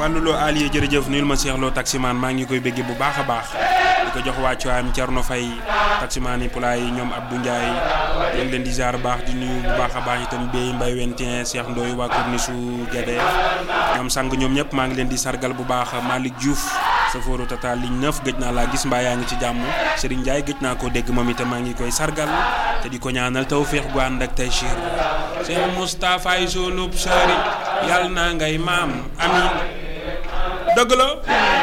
Fallou Lo Alié jërëjëf nuyul ma Cheikh Lo taximaan maa ngi koy béggee bu baax a baax di ko jox wàccuwaayam Thierno Faye taximaan yi pulaay yi ñoom Abdou Ndiaye leen leen di ziar baax di nuyu bu baax a baax itam Béy Mbaye Wentien Cheikh Ndoye waa Corniche Guédé ñoom sang ñoom ñëpp maa ngi leen di sargal bu baax Malick Diouf safooru Tata ligne 9 gëj naa laa gis mbaa yaa ngi ci jàmm Serigne Ndiaye gëj naa koo dégg moom itam maa ngi koy sargal te di ko ñaanal tawféex gu ànd ak Taysiir Cheikh Moustapha yi sunub sëriñ yàlla na ngay maam amin dëgg la